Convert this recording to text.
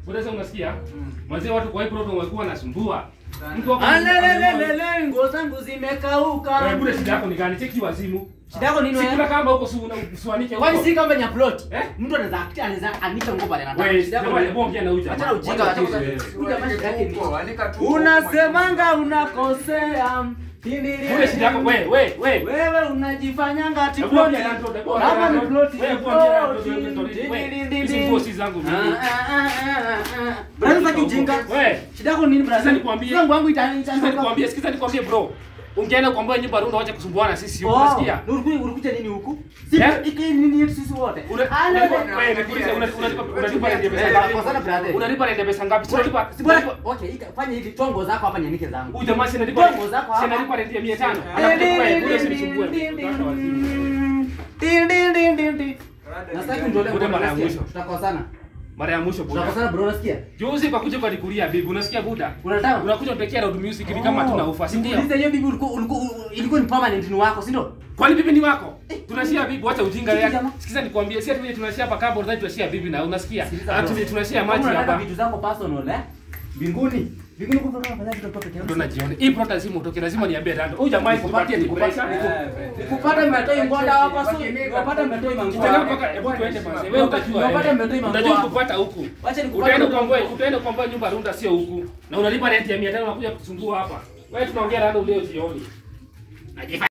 Unaweza unasikia? Mwanzo watu kwa hii proto walikuwa wanasumbua. Mtu wako Alelelelele, nguo zangu Wewe zimekauka. bure shida yako ni gani? Cheki wazimu. Shida yako nini Si kuna wewe? kamba huko si uswanike huko. Kwani si kama ni upload? Eh? Mtu anaweza anaweza anisha nguo pale anataka. Wewe Shida yako jamani, ni- hebu ongea na huyu jamaa. Achana ujinga, Wacha achana wewe. ujinga. Huyu jamaa shida yake ni- Unasemanga Unasemanga unakosea. Bure shida yako wewe wewe wewe. Wewe unajifanyanga ati Hebu ploti. ongea na mtoto, hebu ongea Kama na ni mtoto. ploti. Wewe ni hebu ongea na mtoto, ploti. hebu mtoto. Ding, Wewe, ding, ding, hizi ding. nguo si zangu mimi. Ah, ah, ah, ah, ah. Brother sasa ujinga. Wewe. Shida yako nini brother? Sasa nikwambie. Sasa nguo yangu ita- Sikiza ita- nikwambie, sikiza nikwambie bro. Ungeenda kuambia nyumba runda wacha kusumbuana sisi huko Oh, unasikia? ulikuja ulikuja nini huku? Si Eh? iki nini yetu sisi wote. Una- Ah, una- no, no. wewe, nikuulize, una- unalipa unalipa rent ya pesa Eh, ngapi? kwa sana brother. Unalipa rent ya pesa ngapi? Si unalipa si Bwana, unalipa- okay, ika- fanya hivi tongo zako hapa nyanike zangu. Huyu jamaa si analipa Tongo zako si hapa. analipa rent ya 500. Ding, Alafu ding, wewe ding, bure ding, usinisumbue. ding, ding, Watu wazimu. ding, ding, ding, ding, ding. Nastaki unitolee Bude ngoma, mara ya nasikia. mwisho. Tutakosana. Mara ya mwisho buda. Tutakosana bro, unasikia? Juzi kwa kuja kwa nikulia bibi, unasikia buda? Unataka? Unakuja utekea loud music ni kama tuna ufa, si ndio? Uliza hiyo bibi ulikuwa ulikuwa ilikuwa ni permanent ni wako, si ndio? Kwani bibi ni wako? Tunashia bibi, wacha ujinga Sikiza wewe. jamaa. Sikiza nikwambie, si ati tunashia hapa kabo, tunataka tunashia bibi na unasikia? Sikiliza, Ati bro. tunashia Kama maji unataka hapa. vitu zako personal eh? Mbinguni. Mbinguni kwa sababu afadhali tutakuwa peke Ndio yangu. najiona. Hii prota lazima utoke, lazima niambie rando. Huyu jamaa ikupatie ni pressure. Kupata mmetoi ngoda hapa sio. Kupata mmetoi Kitaka mangoa. mpaka hebu tuende basi. Wewe utajua. Unapata wewe. mmetoi mangoa. Utajua kupata huku. Wacha nikupate Utaenda huko. kuomboa, utaenda kuomboa nyumba runda sio huku. Na unalipa rent ya 500 unakuja kusumbua hapa. Wewe tunaongea rando leo jioni. Najifa